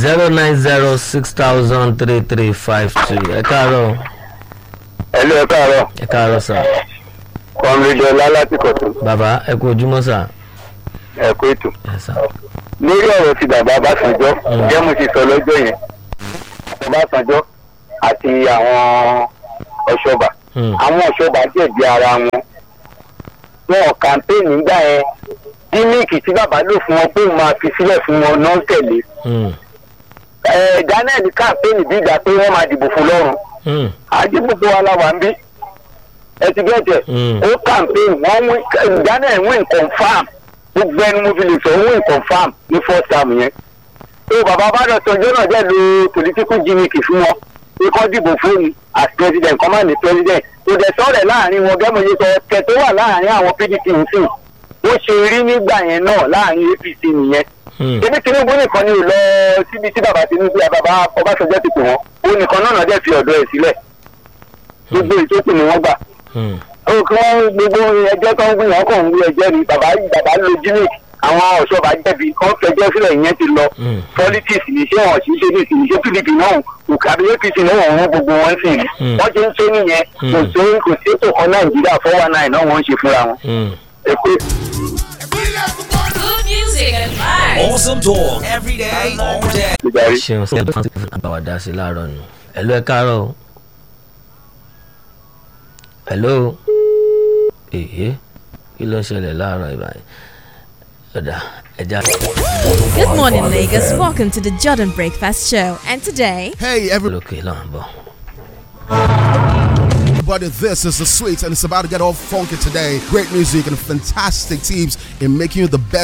zero nine zero six thousand three three five two ẹ káàárọ̀ ẹlú ẹ káàárọ̀ ẹ káàárọ̀ sà kọmídé ọlá láti kọtún bàbá ẹ kú ojúmọ́ sà ẹ kó ètò ẹ sà lórí ọ̀rọ̀ ti bàbá Ọbásanjọ́ jẹ́ mo ti sọ lọ́jọ́ yẹn Ọbásanjọ́ àti àwọn ọ̀ṣọ́bà Hmm. àwọn ọ̀ṣọ́bà jẹ̀bi ara wọn wọn kàmpéènì nígbà yẹn díníkì tí bàbá lò fún wọn pé òun máa fi sílẹ̀ fún wọn náà tẹ̀lé Hmm. ẹ̀ Daniel kàmpéènì bí ìgbà pé wọ́n máa dìbò fún lọ́rùn Hmm. àdìgbòfò wa la wà ń bí ẹ ti gẹ́tẹ̀ Mm. ó campaign wọ́n win Daniel win confam gbogbo ẹni mo fi lè sọ win confam ní first term yẹn tó bàbá bàdàn sọjọ́ náà jẹ́ lo political gimmick fún wọn pé kọ́ dìbò fóònù as president kọ́ máa ní president kò dẹ̀ sọ̀rọ̀ láàrin wọn gẹ́gẹ́ mo ṣe sọ ọ̀tẹ̀ tó wà láàrin àwọn PDP nsìn ó ṣe rí nígbà yẹn náà láàrin APC nìyẹn Hmm. ebi Tinubu nìkan ni ò lọ síbi tí bàbá Tinubu bàbá Ọbásanjọ́ ti pè wọ́n ó nìkan náà náà dẹ̀ fi ọ̀dọ̀ ẹ̀ sílẹ̀ gbogbo ìtókù ni wọ́n gbà Hmm. ó kí wọ́n gbogbo ẹjọ́ tó ń gbìn wọ́n kàn ń gbé ẹjẹ́ ni bàbá bàbá lo gimmick àwọn ọ̀ṣọ́ba jẹ̀bi kọ́ fẹjọ́ sílẹ̀ ìyẹn ti lọ Mm. politics ní ṣé wọn ṣiṣẹ́ ní ìsìn ṣé pdp náà òkè àbí apc náà wọ́n rún gbogbo wọn sí ni Mm. wọ́n ti ń ṣe nìyẹn kò sí kò sí ètò kan nàìjíríà four one nine náà wọ́n ń ṣe fúnra wọn. Hmm. ẹ pé Good music and vibes. Awesome talk every day, all day. ìdarí. ṣeun sí ẹgbẹ́ fún àbáwádá sí láàárọ̀ nù ẹ̀lú ẹ káàárọ̀ o ẹ̀lú èyí kí ló ń ṣẹlẹ̀ láàárọ̀ ìbáyìí ọ̀dà ẹja. Good morning, Lagos. Welcome to the Jordan Breakfast Show. And today, Hey lókè náà bọ̀. everybody, this is the sweet and it's about to get all funky today. Great music and fantastic teams in making you the best